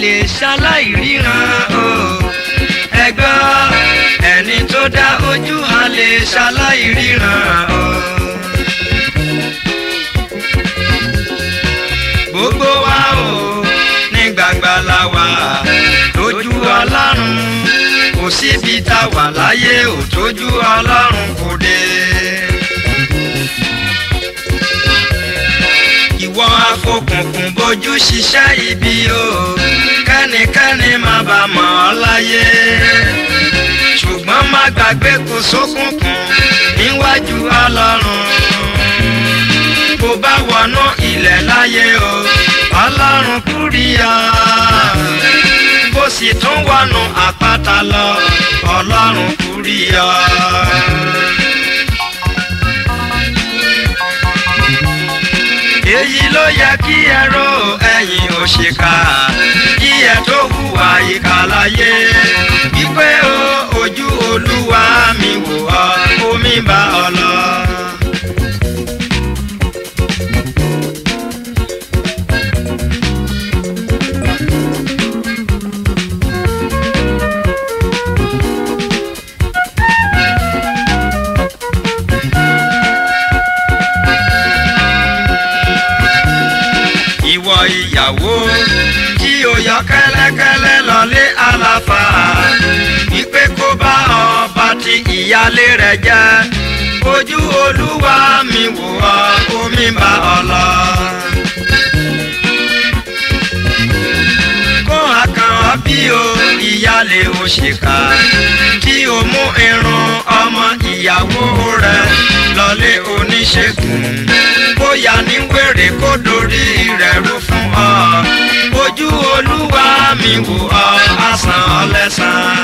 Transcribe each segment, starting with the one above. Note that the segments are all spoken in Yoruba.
lè ṣaláìríran o ẹgbọ́n ẹni tó dá ojú a lè ṣaláìríran o. gbogbo wa o ní gbàgbà la wà lójú ọlọ́run kò síbi tá a wà láyé ò tójú ọlọ́run kò dé. ìwọ afọkùnkùn bójú ṣiṣẹ́ ibi o kẹ́nikẹ́ni má bà mọ̀ ọ́ láyé ṣùgbọ́n má gbàgbé kò sókùnkùn níwájú ọlọ́run bó bá wọnú ilẹ̀ láyé o ọlọ́run kúrìyà bó sì tún wọnú àpáta lọ ọlọ́run kúrìyà. èyí ló yẹ kí ẹ rò ẹ̀yin òṣìkà kí ẹ tó hùwà ìkà láyé wípé o ojú olúwa mi wò ọ́ omi bá ọ lọ. ìwọ ìyàwó tí o yọ kẹ́lẹ́kẹ́lẹ́ lọlé àlàfà wípé kó bá ọba tí ìyálé rẹ̀ jẹ́ ojú olúwa mi wò ọ́ omi bá ọ lọ. kó àkàn ọ́ bí o ìyálé òṣìkà tí o mú irun ọmọ ìyàwó rẹ̀ lọlé oníṣègùn bóyá ní wèrè kó dorí rẹ̀ rú fún ọ ojú olúwa mi wò ọ àsàn ọlẹ́sàn.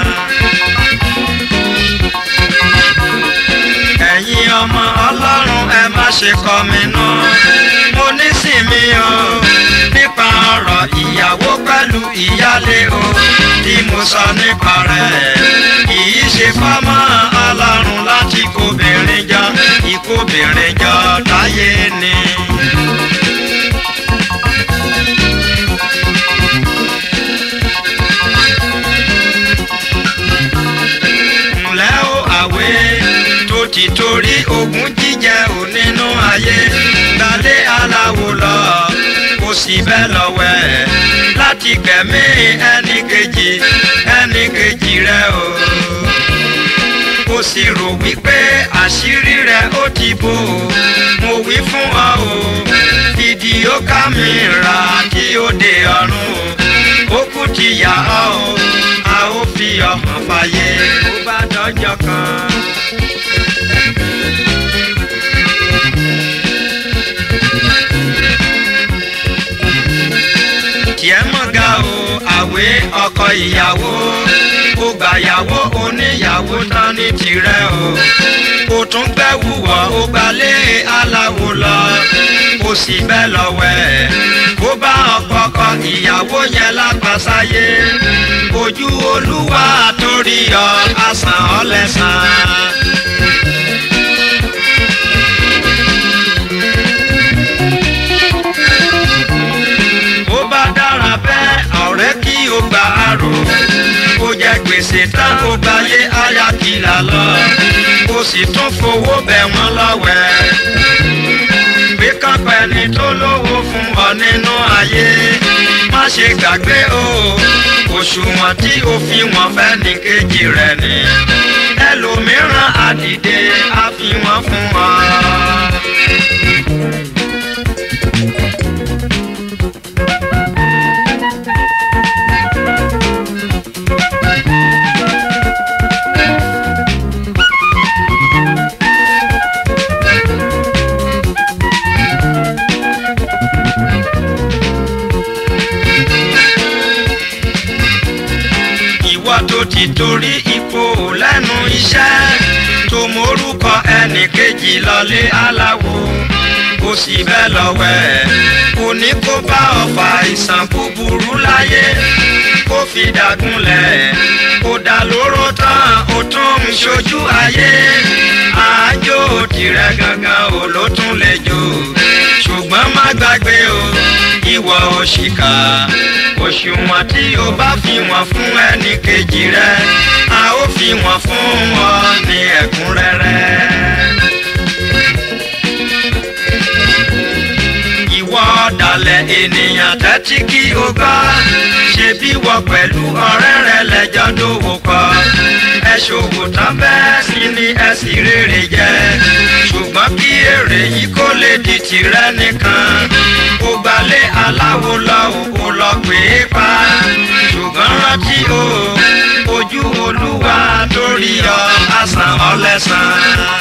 ẹ̀yin ọmọ ọlọ́run ẹ má ṣe kọ̀ mí nù mo nísìmí o nípa ọ̀rọ̀ ìyàwó pẹ̀lú ìyálé o tí mo sọ nípa rẹ̀ kìí ṣe fọ́mọ́ ọlọ́run láti kóbìnrin jọ ìkóbìnrin jọ táyé ni. ǹlẹ́ o àwé tó ti torí ogún jíjẹ ò nínú ayé gbalé aláwo lọ kò sí bẹ́ẹ̀ lọ́wẹ́ láti gbẹ̀mí ẹnì kejì ẹnì kejì rẹ o kò sì rò wípé àṣírí rẹ ó ti bò ó mo wí fún ọ o fídíò kámẹ́rà tí ó dé ọ̀run ó kú ti yà ọ́ o a ó fi ọ̀hàn fàyè ó bá dọ́jọ́ kan. tiẹ̀ mọ̀ ga o àwé ọkọ ìyàwó ó gbàyàwó oníyàwó tán ní tirẹ̀ o kò tún gbẹ́wù wọ̀ ó gbalé aláwo lọ kò sì bẹ́ẹ̀ lọ́wẹ́ kó bá ọkọ̀ọ̀kọ̀ ìyàwó yẹn lápasáyé ojú olúwa torí ọ àsàn ọlẹ́sàn. ó bá dára bẹ́ẹ̀ ọ̀rẹ́ kí o gbà àrò kó jẹ gbèsè tán kó gbáyé ayakìlá lọ kó sì tún fowó bẹ̀ wọ́n lọ́wẹ́ gbé kápẹ́ ẹni tó lówó fún ọ nínú ayé má ṣe gbàgbé o òṣùwọ̀n tí o fi wọ́n fẹ́ ní kejì rẹ̀ ni ẹlòmíràn àdìde á fi wọ́n fún ọ. ìwọ tó ti torí ipò lẹ́nu iṣẹ́ tó morúkọ ẹnì kejì lọlé aláwo kò sì bẹ́ẹ̀ lọ́wẹ́ kò ní kó bá ọ̀fà ìsàn búburú láyé kó fi dàgúnlẹ̀ kó dà lóró tán ó tún ń ṣojú ayé àájò tirẹ̀ gangan ò ló tún lè jò ṣùgbọ́n má gbàgbé o ìwọ òṣìkà òṣùwọ̀n tí o bá fi wọ́n fún ẹnì kejì rẹ a ó fi wọ́n fún ọ ní ẹ̀kúnrẹ́rẹ́. ìwọ ọ̀dàlẹ̀ ènìyàn tẹ́tí kí o gbọ́ ṣe bí wọ pẹ̀lú ọ̀rẹ́ rẹ lẹ́jọ́ dòwò kọ ẹ ṣòwò tán bẹ́ẹ̀ sì ni ẹ sì rèrè jẹ ṣùgbọ́n kí èrè yìí kó lè di tìrẹ nìkan ó gbalẹ̀ aláwo lọ ò lọ pè é pa ṣùgbọ́n rántí o ojú olúwa torí ọ àsàn ọlẹ́sàn.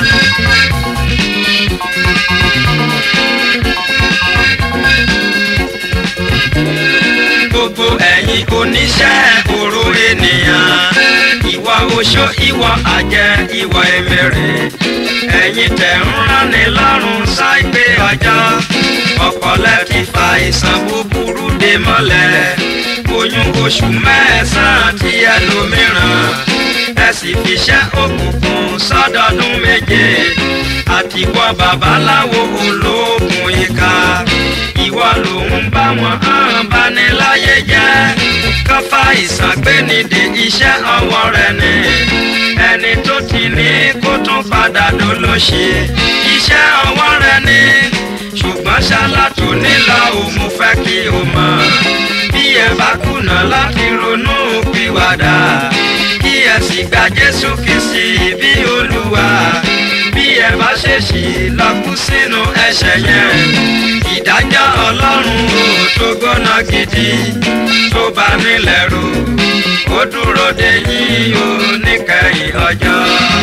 gbogbo ẹ̀yin oníṣẹ́ òru ènìyàn ìwọ oṣó ìwọ àjẹ́ ìwọ èmèrè ẹ̀yin tẹ̀ ń ránni lọ́rùn ṣáìpé ọjọ́ ọ̀pọ̀lẹ́ ti fa ìsàn búburú dé mọ́lẹ̀ oyún oṣù mẹ́sàn-án tí ẹlòmíràn ẹ sì fiṣẹ́ òkùnkùn sọ́dọọdún méje àtiwọ́ babaláwo olóògùn ìka ìwọ lòun bá wọn hàn bá ní láyé jẹ́ káfá ìsàgbénidè iṣẹ́ ọwọ́ rẹ̀ ni ẹni tó ti ní kó tún padà dolóṣe iṣẹ́ ọwọ́ rẹ̀ ni ṣùgbọ́n ṣáláàtò nílò òun fẹ́ kí o mọ̀ bí ẹ bá kùnà láti ronú pìwàdà kí ẹ sì gba Jésù Kristi bí Olúwa bí ẹ bá ṣèṣì lọ kú sínú ẹ̀ṣẹ̀ yẹn ìdájọ́ ọlọ́run ò tó gbóná gidi tó bá nílẹ̀ rò ó dúró de yín o níkẹyìn ọjọ́.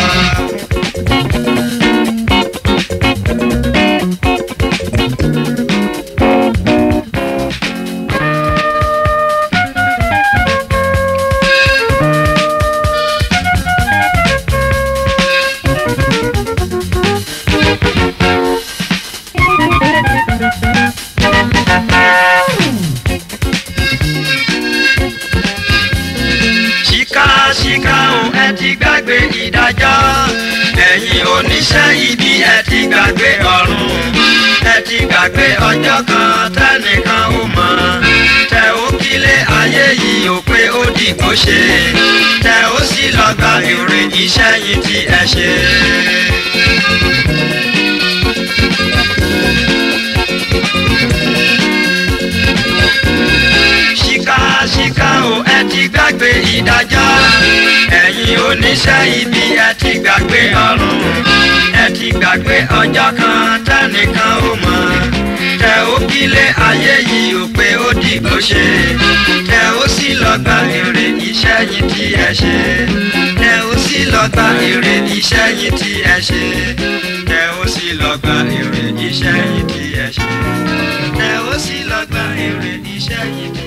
ṣìkà o ẹ ti gbàgbé ìdájọ́ ẹ̀yin oníṣẹ́ ibi ẹ ti gbàgbé ọ̀run ẹ ti gbàgbé ọjọ́ kan tẹ́nìkan ò mọ̀ tẹ ó kílé ayé yìí ò pé ó dìgbò ṣe tẹ ó sì lọ gba èrè iṣẹ́ yìí tí ẹ ṣe. ṣìkà o ẹ ti gbàgbé ìdájọ́ ẹ̀yin oníṣẹ́ ibi ẹ ti gbàgbé ọ̀run ẹ ti gbàgbé ọjọ́ kan tẹ́nìkan ò mọ̀ tẹ ó kílé ayé yìí ò pé ó dìgbò ṣe tẹ ó sì lọ gba èrè iṣẹ́ yìí tí ẹ ṣe tẹ ó sì lọ gba èrè iṣẹ́ yìí tí ẹ ṣe tẹ ó sì lọ gba èrè iṣẹ́ yìí tí ẹ ṣe tẹ ó sì lọ gba èrè iṣẹ́ yìí tí.